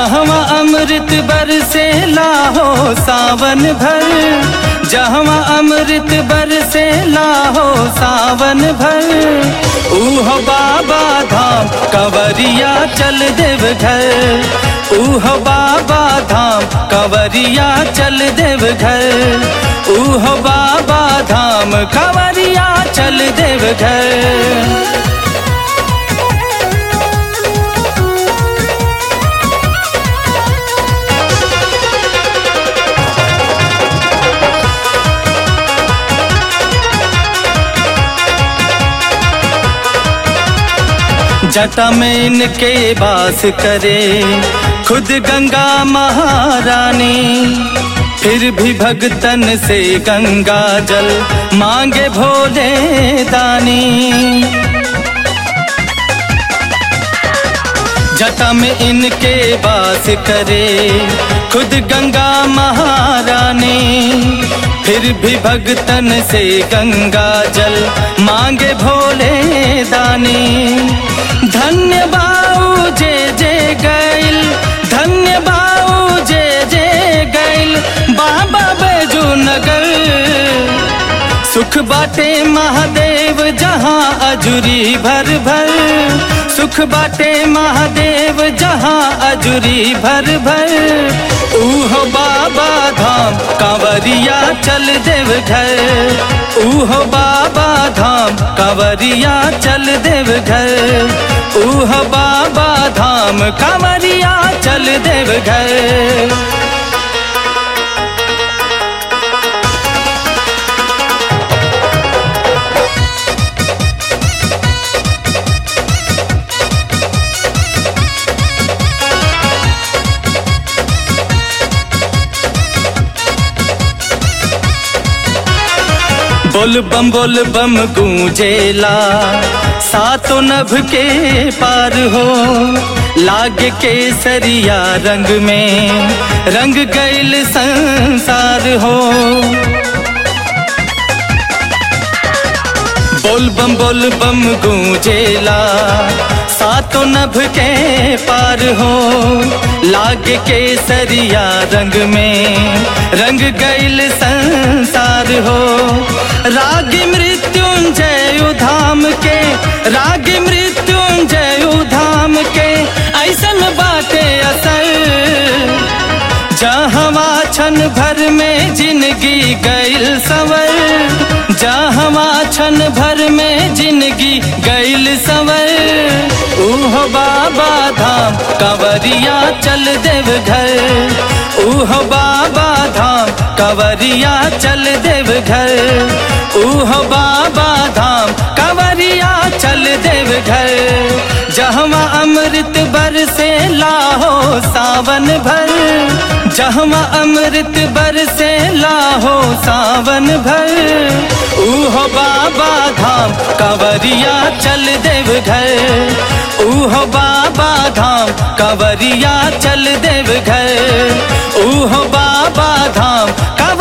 जहवा अमृत बरसे लाहो सावन भर जहवा अमृत बरसे लाहो सावन भर ऊह बाबा धाम कंवरिया चल देव घर ऊह बाबा धाम कंवरिया चल देव घर ऊह बाबा धाम कंवरिया चल देव घर जटा में इनके बास करे खुद गंगा महारानी फिर भी भगतन से गंगा जल मांगे भोले दानी जटा में इनके बास करे खुद गंगा महारानी फिर भी भगतन से गंगा जल मांगे भोले दानी धन्य बाऊ जे जे गैल धन्य बाऊ जे जे गैल बाबा बैजू नगर सुख बाटे महादेव जहाँ अजुरी भर भर सुख बाटे महादेव जहाँ अजुरी भर भर ऊह बाबा धाम कांवरिया चल देव घर ऊह बाबा धाम कांवरिया चल देव घर ऊह बाबा धाम कांवरिया चल देव घर बोल बम बोल बम गूंजेला सातों नभ के पार हो लाग के सरिया रंग में रंग गैल संसार हो बोल बम बोल बम गूंजेला सातों नभ के पार हो लाग के सरिया रंग में रंग गैल संसार हो राग मृत्युंजय धाम के राग मृत्युंजय धाम के ऐसन बाटे असर जहवा क्षण भर में जिंदगी गैल सवर जहवा क्षण भर में जिंदगी गैल सवर ऊह बाबा धाम कंवरिया चल देव घर ऊह बाबा धाम कंवरिया चल देव घर ऊह बाबा धाम कंवरिया चल देव घर जहवा अमृत बरसे लाहो सावन भर जहवा अमृत बरसे लाहो सावन भर ऊह बाबा धाम कंवरिया चल देव घर ऊह बाबा धाम कंवरिया चल देव घर ऊह बाबा धाम कंवरिया